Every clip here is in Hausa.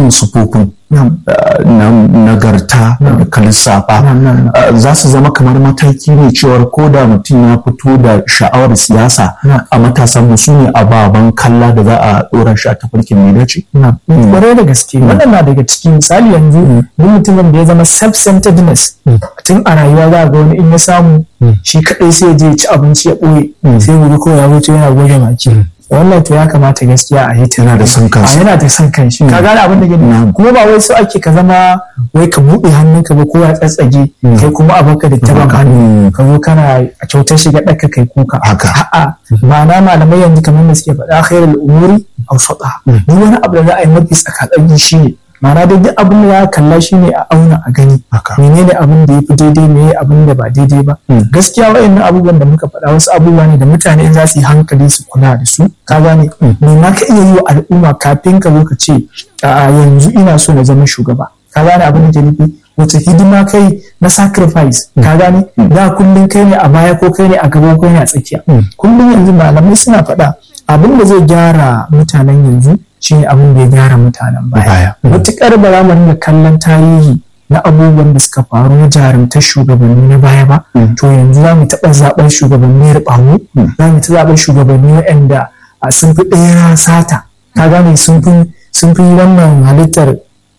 waɗannan sufofin na nagarta da ka lissafa za su zama kamar mataki ne cewar ko da mutum ya fito da sha'awar siyasa a matasan mu su ne ababen kalla da za a ɗora shi a tafarkin mai dace. Kwarai da gaske wannan na daga cikin misali yanzu duk mutumin da ya zama self-centeredness tun a rayuwa za ga wani in ya samu shi kaɗai sai je ci abinci ya ɓoye sai wuri ko ya wuce yana goge baki. wannan to ya kamata gaskiya a yi yana da son kanshi yana da son kanshi ka gane abin da gani kuma ba wai so ake ka zama wai ka buɗe hannunka ba ko ya tsatsage kai kuma a baka da taban hannu ka zo kana a kyautar shiga ɗaka kai kuka haka a'a ma'ana malamai yanzu kamar da suke faɗa khairul umuri awsata duk wani abu da za a yi mafi tsakatsaki shine ma'ana da duk abin da ya kalla shi ne a auna a gani menene abin da ya fi daidai me abin da ba daidai ba gaskiya wa'annan abubuwan da muka faɗa wasu abubuwa ne da mutane in za su yi hankali su kula da su ka gane me ma ka iya yi wa al'umma kafin ka zo ka ce a yanzu ina so na zama shugaba ka gane abin da ke nufi wace hidima kai na sacrifice ka gane da kullum kai ne a baya ko kai ne a gaba ko kai ne a tsakiya kullum yanzu malamai suna faɗa abin da zai gyara mutanen yanzu shi ne abin da ya gyara mutanen baya. Matuƙar ba za mu ringa kallon tarihi na abubuwan da suka faru na jarumtar shugabanni na baya ba, to yanzu za mu taɓa zaɓen shugabanni riɓamu, za mu ta zaɓen shugabanni waɗanda sun fi ɗaya sata, ka gane sun fi wannan halittar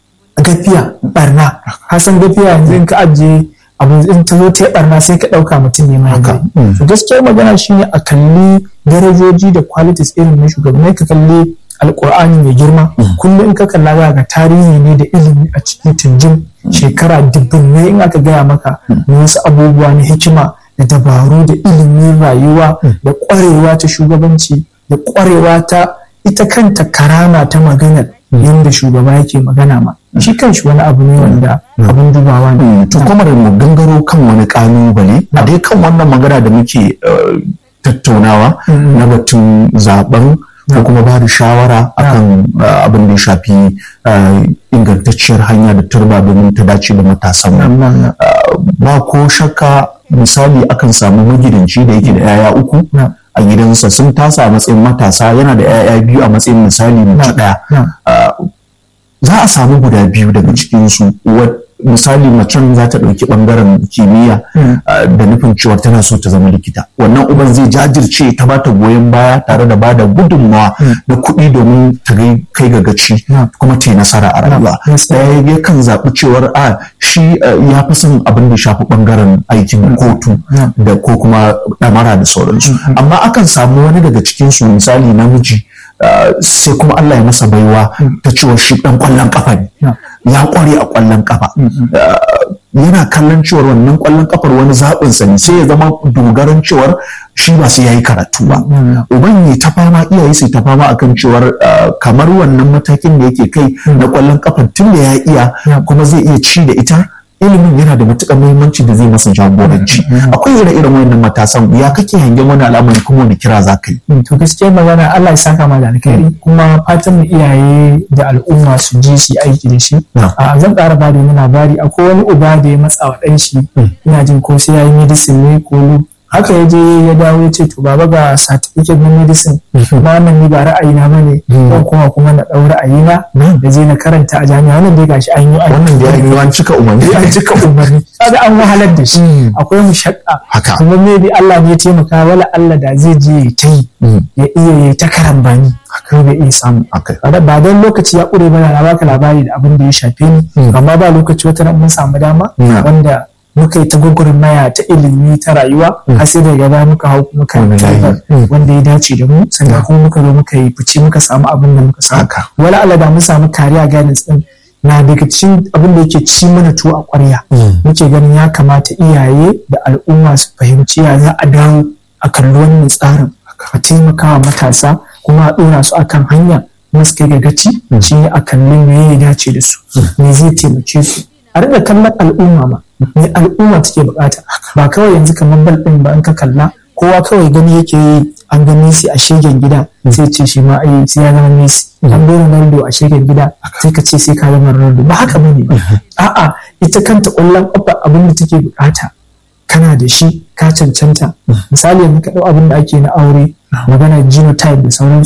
gafiya barna. Hasan gafiya yanzu in ka ajiye abu in ta zo ta barna sai ka ɗauka mutum ne mai gari. To gaskiyar magana shine a kalli darajoji da qualities irin na shugabanni ka kalli alkur'ani mai girma kullum in ka kalla za ga tarihi ne da ilimi a cikin tunjin shekara dubbinai in aka gaya maka na wasu abubuwa na hikima da dabaru da ilimin rayuwa da kwarewa ta shugabanci da kwarewa ta ita kanta karama ta maganar yadda shugaba yake magana ma shi kanshi wani abu ne wanda abin dubawa ne to kuma da mu gangaro kan wani kalubale a dai kan wannan magana da muke tattaunawa na batun zaben ko kuma ba da shawara akan abin da ya shafi ingantacciyar hanya da turba domin ta dace da matasan ba ko shakka misali akan samu magidanci da yake da 'ya'ya uku a gidansa sun tasa a matsayin matasa yana da 'ya'ya biyu a matsayin misali mace ɗaya za a samu guda biyu daga cikinsu misali macen za ta ɗauki ɓangaren kimiyya da nufin cewa tana so ta zama likita wannan uban zai jajirce ta ba ta goyon baya tare da bada gudunmawa da kuɗi domin ta kai ga gaci kuma ta yi nasara a rayuwa ɗaya ya kan zaɓi cewar a shi ya fi son abin da shafi ɓangaren aikin kotu da ko kuma ɗamara da sauransu amma akan samu wani daga cikinsu misali namiji sai kuma Allah ya masa baiwa ta cewa shi ɗan ƙwallon ƙafa ne ya ƙware a ƙwallon ƙafa yana kallon cewar wannan ƙwallon ƙafar wani zaɓinsa ne sai ya zama dogaran cewar shi ba sai ya yi karatu ba uban ne ta fama iyaye sai ta fama akan cewar kamar wannan matakin da yake kai na ƙwallon ƙafar tun da ya iya kuma zai iya ci da ita ilimin yana da matuƙar muhimmanci da zai masa jagoranci akwai ire irin wannan matasan ya kake hangen wani al'amari kuma wani kira za ka yi to gaskiya magana Allah ya saka ma da alkhairi kuma fatan mu iyaye da al'umma su ji su aiki da shi a zan ƙara ba da wani labari akwai wani uba da ya matsa wa ɗan shi ina jin ko sai ya yi medicine ne ko haka ya je ya dawo ya ce to baba ga certificate na medicine ba wannan ni ba ra'ayi na bane don kuma kuma na ɗau ra'ayi na da je na karanta a jami'a wannan dai gashi an yi wannan da ya an cika umarni an cika umarni kaga an wahalar da shi akwai mushakka kuma maybe Allah ne ya taimaka wala Allah da zai je ya ta yi ya iya ya ta karambani ko bai iya samu ba don lokaci ya ƙure bana na baka labari da abin da ya shafe ni amma ba lokaci wata mun samu dama wanda muka yi ta maya ta ilimi ta rayuwa har sai daga baya muka hau muka wanda ya dace da mu sannan kuma muka zo muka yi fice muka samu abin da muka samu wala Allah da mun samu kariya guidance din na daga cikin abin da yake ci mana tuwo a ƙwarya muke ganin ya kamata iyaye da al'umma su fahimci ya za a dawo a kalli wannan tsarin a taimakawa matasa kuma a ɗora su akan hanya kuma su kai ga gaci shi ne a kalli me ya dace da su me zai taimake su a riƙa kallon al'umma ma me al'umma take bukata ba kawai yanzu kamar bal ɗin ba in ka kalla kowa kawai gani yake yi an ga Messi a shegen gida sai ce shi ma ai sai ya zama Messi an ga Ronaldo a shegen gida sai ka ce sai ka zama Ronaldo ba haka bane ba a'a ita kanta ƙwallon ƙafa abin da take bukata kana da shi ka cancanta misali yanzu ka ɗau abin da ake na aure magana genotype da sauransu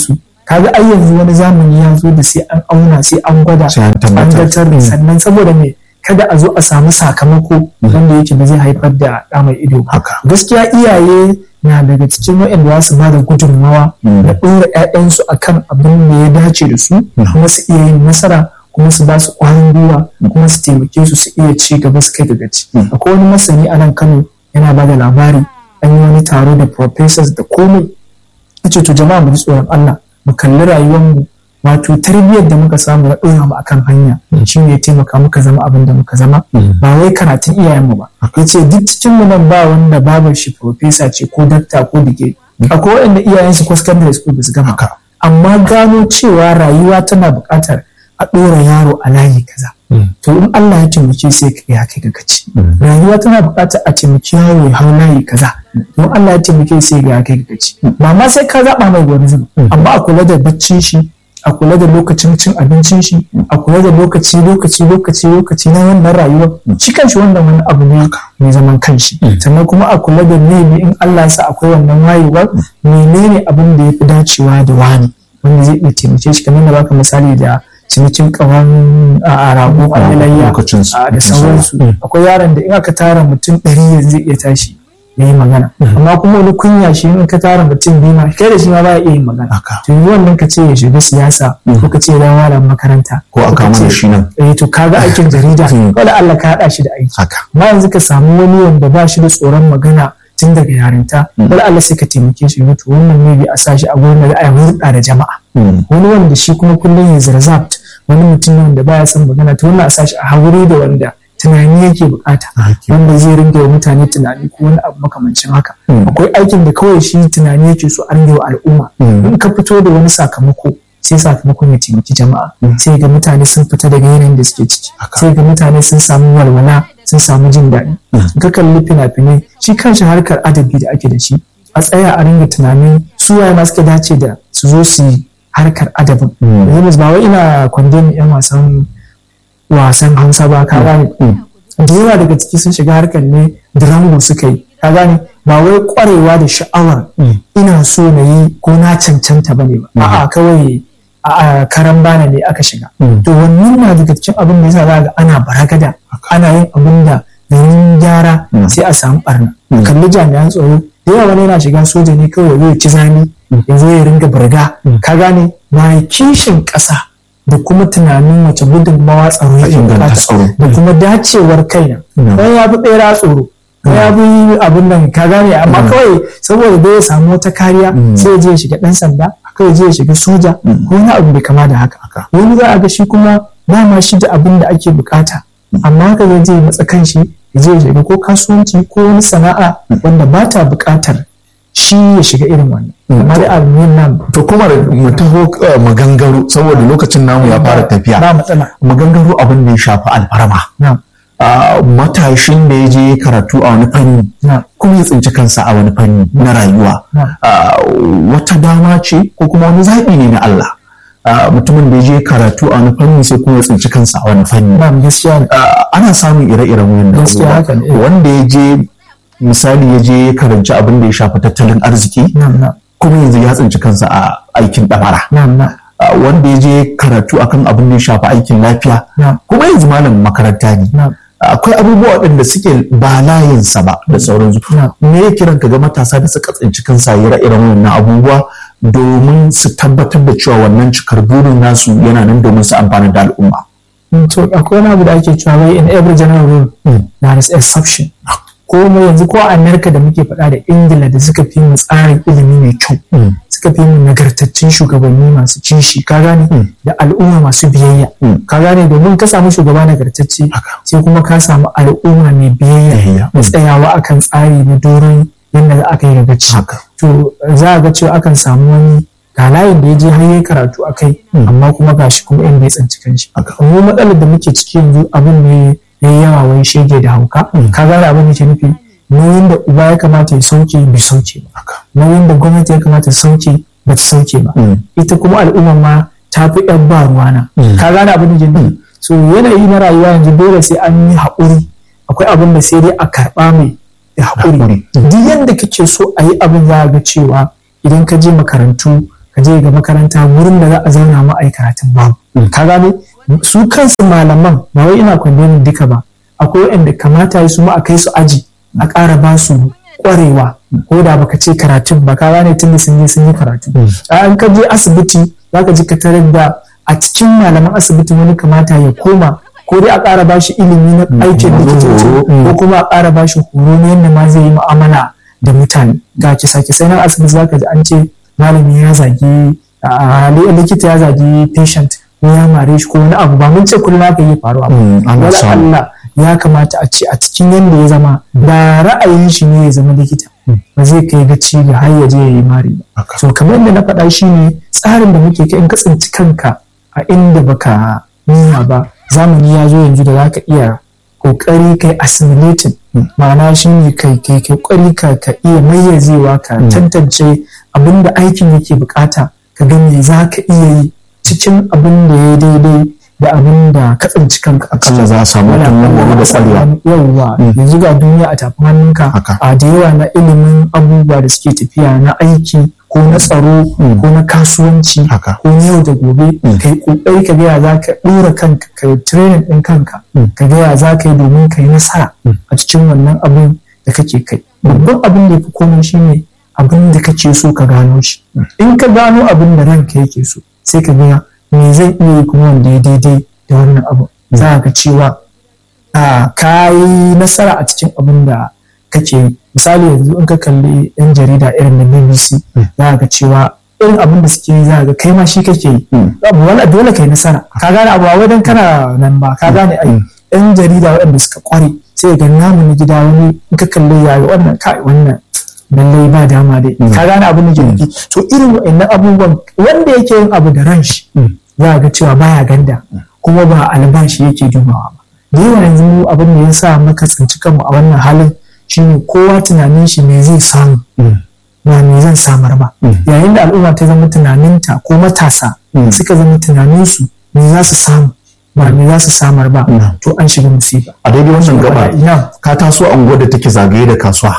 kaga ai yanzu wani zamani ya zo da sai an auna sai an gwada Sai an tabbatar. tabbatar sannan saboda me kada a zo a samu sakamako wanda yake ba zai haifar da ɗa mai ido ba haka gaskiya iyaye na daga cikin waɗanda za su ba da gudunmawa da ɗora 'ya'yansu akan abin da ya dace da su kuma su iya yin nasara kuma su ba su ƙwarin gwiwa kuma su taimake su su iya ci gaba su kai daga ci akwai wani masani a nan kano yana ba da labari an yi wani taro da professors da komai ce to jama'a mu ji tsoron Allah mu kalli rayuwarmu wato tarbiyyar da muka samu na ɗora mu akan hanya shi ne ya taimaka muka zama abin da muka zama ba wai karatun iyayenmu ba ya ce duk cikin mu nan ba wanda babar shi profesa ce ko dakta ko dige akwai waɗanda iyayensu ko secondary school ba su gama haka amma gano cewa rayuwa tana buƙatar a ɗora yaro a layi kaza to in Allah ya taimake sai ka ya kai ga gaci rayuwa tana buƙatar a taimaki yaro ya hau layi kaza don Allah ya taimake sai ga ya kai ga gaci ba ma sai ka zaɓa mai wani zuba amma a kula da baccin shi a kula da lokacin cin abincin shi a kula da lokaci lokaci lokaci lokaci na wannan rayuwa shi kanshi wannan wani abu ne mai zaman kanshi sannan kuma a kula da maybe in Allah ya sa akwai wannan wayewar menene abin da ya fi dacewa da wani wanda zai iya taimake shi kamar da baka misali da cinikin kawan a rago a layya lokacin su. a da sauransu akwai yaron da in aka tara mutum ɗari yanzu zai iya tashi ya yi magana amma kuma wani kunya shi in ka tara mutum biyu ma kai da shi ma ba ya iya yin magana haka to yanzu wannan ka ce ya shiga siyasa ko ka ce ya dawo malam makaranta ko a ka kama da ce- shi nan eh to kaga aikin jarida Mm. wala Allah ka haɗa shi da aiki haka amma yanzu ka samu wani wanda ba shi da tsoron magana tun daga yarinta wala Allah sai ka taimake shi to wannan ne bi a sa shi a gurin da za a yi hulɗa da jama'a Mm. wani wanda shi kuma kullum ya zarzat wani mutum ne wanda baya son magana to wannan a sa shi a hauri da wanda tunani yake bukata Haki. wanda zai ringa wa mutane tunani ko wani abu makamancin haka Mm. akwai aikin da kawai shi tunani yake so a ringa wa al'umma Mm. in ka fito da wani sakamako sai sakamakon ya taimaki jama'a sai ga mutane sun fita daga yanayin da suke ciki Haka. sai ga mutane sun samu walwala sun samu jin daɗi in ka kalli fina-finai shi kanshi harkar adabi da ake da shi a tsaya a ringa tunanin su waye ma suka dace da su zo su yi harkar adabin Mm. yanzu ba wai ina kwandon yan wasan wasan hausa ba ka gane da yawa daga ciki sun shiga harkar ne durango suka yi ka gane ba wai kwarewa da sha'awar ina so na yi ko na cancanta ba ne ba a'a kawai a a karan bana ne aka shiga Mm. to wannan na daga cikin abin da yasa za ga ana baragada ana yin abin da garin gyara Mm. sai a samu barna Mm. kalli jami'an tsaro da yawa wani yana shiga soja ne kawai zai ci zani ya zo ya ringa burga ka gane na kishin ƙasa da kuma tunanin wace gudunmawa tsaro yake inganta bukata tsaro. da kuma dacewar kaina Mm. wani ya fi ɓera tsoro wani ya fi abin nan ka gane amma kawai saboda dai ya samu wata kariya sai ya je ya shiga ɗan sanda kawai je ya shiga soja ko wani abu bai kama da haka Haka. wani za a ga shi kuma dama shi da abin da ake bukata amma haka zai je ya matsa kanshi ya je ya shiga ko kasuwanci ko wani sana'a wanda ba ta bukatar shi ya shiga irin wannan amma da almuhim nan to kuma da mu taho uh, magangaro saboda lokacin namu ya fara tafiya ba matsala magangaro abin da ya shafi alfarma na Uh, matashin da ya je karatu a wani fanni na kuma ya tsinci kansa a wani fanni na rayuwa na Uh, wata dama ce ko kuma wani zaɓi ne na Allah Uh, mutumin da ya je karatu a wani fanni sai kuma ya tsinci kansa a wani fanni na gaskiya ne Uh, ana samun ire-iren wannan Gaskiya haka ne. abubuwa. wanda ya je misali ya je ya karanci abin da ya shafi tattalin arziki na na kuma yanzu ya tsinci kansa a aikin ɗamara na na Uh, wanda ya je karatu akan abin da ya shafi aikin lafiya na kuma yanzu malamin makaranta ne na akwai abubuwa waɗanda suke ba layinsa ba da sauransu Yeah. me ya kiran ka ga matasa da suka tsinci kansa ire irin wannan abubuwa domin su tabbatar da cewa wannan cikar burin nasu yana nan domin su amfana da al'umma to akwai wani abu da ake cewa wai in every general rule there is exception ko mu yanzu ko a Amerika da muke faɗa da Ingila da suka fi mu tsarin ilimi mai kyau suka fi mu nagartaccen shugabanni masu kishi ka gane da al'umma masu biyayya ka gane domin ka samu shugaba nagartacce sai kuma ka samu al'umma mai biyayya Biyayya. da tsayawa akan tsari na doron yadda za aka yi gaci Haka. to za a ga cewa akan samu wani ga layin da ya je har yayi karatu a kai amma kuma gashi kuma inda ya tsanci kanshi Haka. mu matsalar da muke ciki yanzu abin ne ya yi yawa wai shege da hauka ka gane abin da ke nufi nauyin da uba ya kamata ya sauke bai sauke ba Haka. nauyin da gwamnati ya kamata ta sauke ba ta sauke ba Mm. ita kuma al'umma ma ta fi yan ba ruwana ka gane abin da ke nufi so yanayi na rayuwa yanzu dole sai an yi haƙuri akwai abin da sai dai a karɓa mai da haƙuri Haƙuri. duk yadda kake so a yi abin za a ga cewa idan ka je makarantu ka je ga makaranta wurin da za a zauna ma ai karatun babu ka gane su kansu malaman ba wai ina kwandemin duka ba akwai waɗanda kamata su ma a kai su aji a ƙara ba su ƙwarewa ko da baka ce karatun ba ka gane tun da sun je sun yi karatu an ka je asibiti za ka ji ka tarar da a cikin malaman asibiti wani kamata ya koma ko dai a ƙara ba shi ilimi na aikin likitoci ko kuma a ƙara ba shi horo na yadda ma zai yi mu'amala da mutane ga kisa kisa nan asibiti za ka ji an ce malami ya zagi likita ya zagi patient ko ya mare shi ko wani abu ba mun ce kullum haka yi faruwa ba wala Allah ya kamata a ce a cikin yadda ya zama da ra'ayin shi ne ya zama likita ba zai kai gaci ga har ya je ya yi mari ba so kamar yadda na faɗa shi ne tsarin da muke kai in ka tsinci kanka a inda baka nuna ba zamani ya zo yanzu da za ka iya kokari kai assimilating ma'ana shi ne kai kai kokari ka ka iya mayyazewa ka tantance abin da aikin yake bukata ka ga me za ka iya yi cikin abin da ya daidai da abin da ka tsinci kanka a kalla za a samu wani da kwarewa yawwa yanzu ga duniya a tafin hannunka a da yawa na ilimin abubuwa da suke tafiya na aiki ko na tsaro ko na kasuwanci ko na yau da gobe ka yi kokari ka gaya za ka ɗora kanka ka yi training ɗin kanka ka gaya za ka yi domin ka yi nasara a cikin wannan abin da kake kai babban abin da ya fi komai shine abin da kake so ka gano shi in ka gano abin da ranka yake so sai ka gaya me zan iya yi kuma wanda ya daidai da wannan abu za ka cewa ka yi nasara a cikin abin da kake misali yanzu in ka kalli yan jarida irin na bbc za ka cewa irin abin da suke yi za ga kai ma shi kake yi abu wala dole kai nasara ka gane abu wai dan kana nan ba ka gane ai yan jarida waɗanda suka kware sai ga namu na gida wani in ka kalli ya wannan kai wannan lallai ba dama dai ka gane abin da ke nufi to irin wa'annan abubuwan wanda yake yin abu da ran shi za ga cewa baya ganda kuma ba albashi yake dubawa ba da yawa yanzu abin da ya sa maka tsinci kanmu a wannan halin shine kowa tunanin shi me zai samu ba me zan samar ba yayin da al'umma ta zama tunaninta ko matasa suka zama tunaninsu me za su samu ba me za su samar ba to an shiga musiba a daidai wannan gaba ka taso anguwar da take zagaye da kasuwa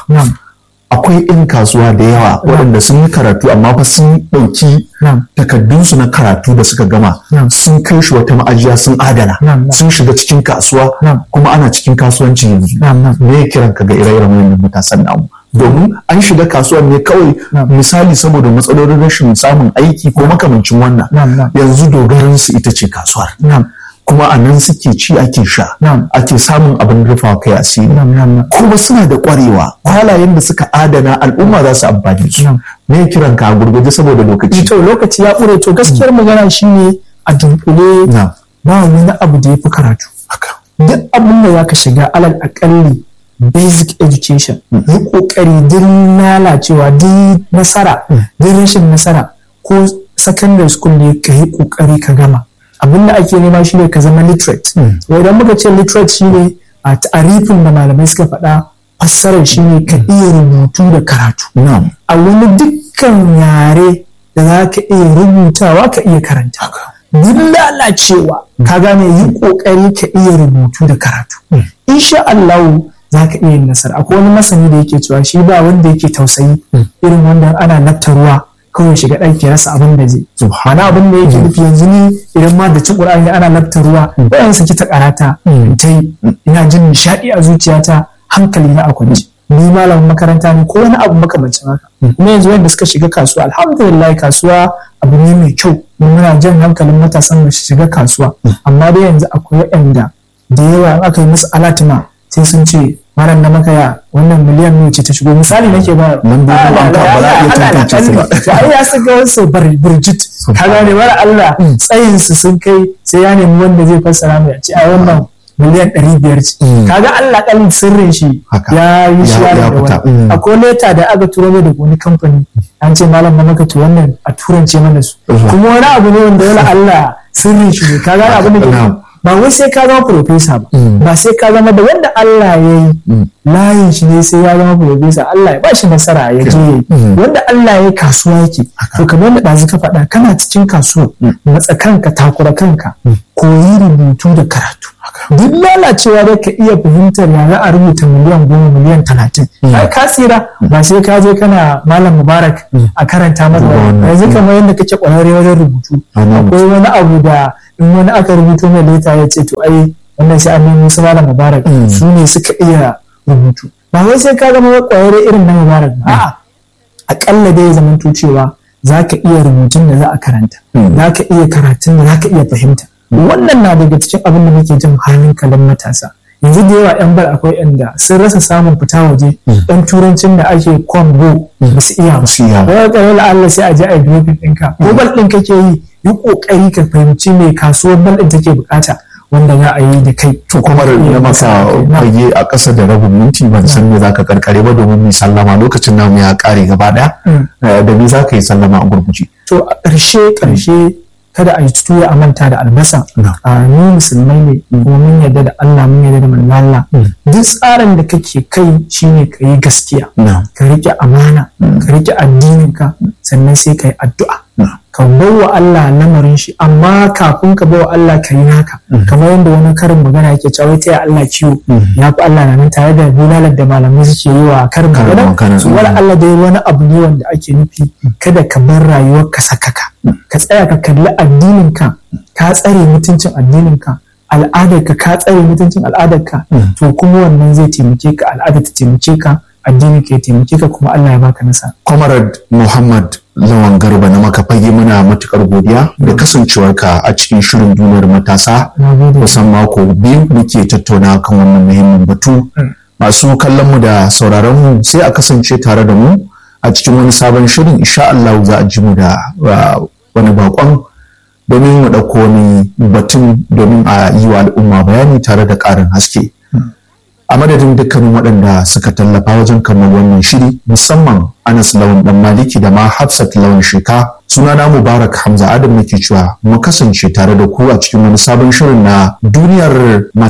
akwai 'yan kasuwa da yawa waɗanda sun yi karatu amma fa sun ɗauki takardunsu na karatu da suka gama sun kai shi wata ma'ajiya sun adana sun shiga cikin kasuwa kuma ana cikin kasuwanci yanzu me ya kiran ka ga ire-iren wannan matasan namu domin an shiga kasuwar ne kawai misali saboda matsalolin rashin samun aiki ko makamancin wannan yanzu dogaransu ita ce kasuwar kuma a nan suke ci ake sha ake samun abin rufa kai asiri kuma suna da kwarewa kwalayen da suka adana al'umma za su amfani su me kiran ka gurguje saboda lokaci to lokaci ya ƙure to gaskiyar magana shine a dunkule ba wani abu da ya fi karatu duk abin da zaka shiga alal akalli basic education yi kokari din lalacewa din nasara din rashin nasara ko secondary school ne ka yi kokari ka gama abin da ake nema shi ne ka zama literate idan muka ce literate shi ne a tarifin da malamai suka faɗa fassarar shi ne ka iya rubutu da karatu a wani dukkan yare da za ka iya rubutawa ka iya karanta duk lalacewa ka gane yi kokari ka iya rubutu da karatu insha Allah za ka iya yin nasara akwai wani masani da yake cewa shi ba wanda yake tausayi irin wanda ana nafta ruwa kawai shiga ɗaki rasa abin da zai subhana abin da yake nufi yanzu ni idan ma da ci ƙur'ani ana lafta ruwa bayan saki ta karata ta yi ina jin nishaɗi a zuciyata hankali na a kwance ni malamin makaranta ne ko wani abu makamancin haka kuma yanzu wanda suka shiga kasuwa alhamdulillah kasuwa abu ne mai kyau muna jan hankalin matasan mu shiga kasuwa amma dai yanzu akwai waɗanda da yawa in aka yi musu alatima sai sun ce malam na makaya wannan miliyan ne ce ta shigo misali nake ba lambobin banka ba za a iya tantance su ba to ai ya saka wasu birjit ka gane mara Allah tsayin su sun kai sai ya nemi wanda zai fassara mai ce a wannan miliyan ɗari biyar ce kaga Allah kalin sirrin shi ya yi shi da wani akwai leta da aka turo mai da wani kamfani an ce malam na maka to wannan a turance mana su kuma wani abu ne wanda wala Allah sirrin shi ne kaga abu ne ba wai sai ka zama profesa ba ba sai ka zama da wanda Allah ya yi layin shi ne sai ya zama profesa Allah ya bashi nasara ya je wanda Allah ya yi kasuwa yake to kamar da ɗazu ka faɗa kana cikin kasuwa matsa kanka takura kanka koyi rubutu da karatu duk lalacewa da ka iya fahimtar ya za a rubuta miliyan goma miliyan talatin ai ka tsira ba sai ka je kana malam mubarak a karanta masa yanzu kamar yadda kake kwararre wajen rubutu akwai wani abu da in wani aka rubuto mai leta ya ce to ai wannan sai an nemo su malam mubarak su ne suka iya rubutu ba wai sai ka zama kwararre irin na mubarak ba a'a akalla dai zamanto cewa za ka iya rubutun da za a karanta za ka iya karatun da za ka iya fahimta wannan na daga cikin abin da muke jin halin kalan matasa yanzu da yawa yan bar akwai yan da sun rasa samun fita waje dan turancin da ake kwambo ba su iya ba wani kare Allah sai a je a yi ɗinka ko bal ɗin kake yi yi ƙoƙari ka fahimci me kasuwar bal ɗin take bukata wanda za a yi da kai. To kuma na masa fage a ƙasa da rabin minti ban san me za ka karkare ba domin mu sallama lokacin namu ya ƙare gaba ɗaya. Da me za ka yi sallama a gurguje? To a ƙarshe ƙarshe kada a yi tuya a manta da albasa. A ni musulmai ne kuma mun yarda da Allah mun yarda da manzo Allah. Duk tsarin da kake kai shine ka yi gaskiya. Ka riƙe amana, ka riƙe addininka sannan sai ka yi addu'a. ka bawa Allah lamarin shi amma kafin ka bawa Allah ka yi naka kamar yadda wani karin magana yake cewa ta ya Allah ciwo ya fi Allah na nan tare da bulalar da malamai suke yi wa karin magana su wani Allah dai wani abu ne wanda ake nufi kada ka bar rayuwar ka sakaka ka tsaya ka kalli addinin ka ka tsare mutuncin addinin ka al'adar ka ka tsare mutuncin al'adar ka to kuma wannan zai taimake ka al'ada ta taimake ka addini ke taimake ka kuma Allah ya baka nasa. Comrade Muhammad Lawan Garba na maka fage muna matukar godiya da kasancewarka a cikin shirin duniyar matasa kusan mako biyu muke tattauna kan wannan muhimmin batu. Masu kallon mu da sauraron mu sai a kasance tare da mu a cikin wani sabon shirin insha Allah za a ji mu da wani bakon domin mu ɗauko wani batun domin a yi wa al'umma bayani tare da ƙarin haske. a madadin dukkanin waɗanda suka tallafa wajen kamar wannan shiri musamman anas lawan dan maliki da ma hafsat lawan sheka sunana mubarak hamza adam nake cewa mu kasance tare da ku a cikin wani sabon shirin na duniyar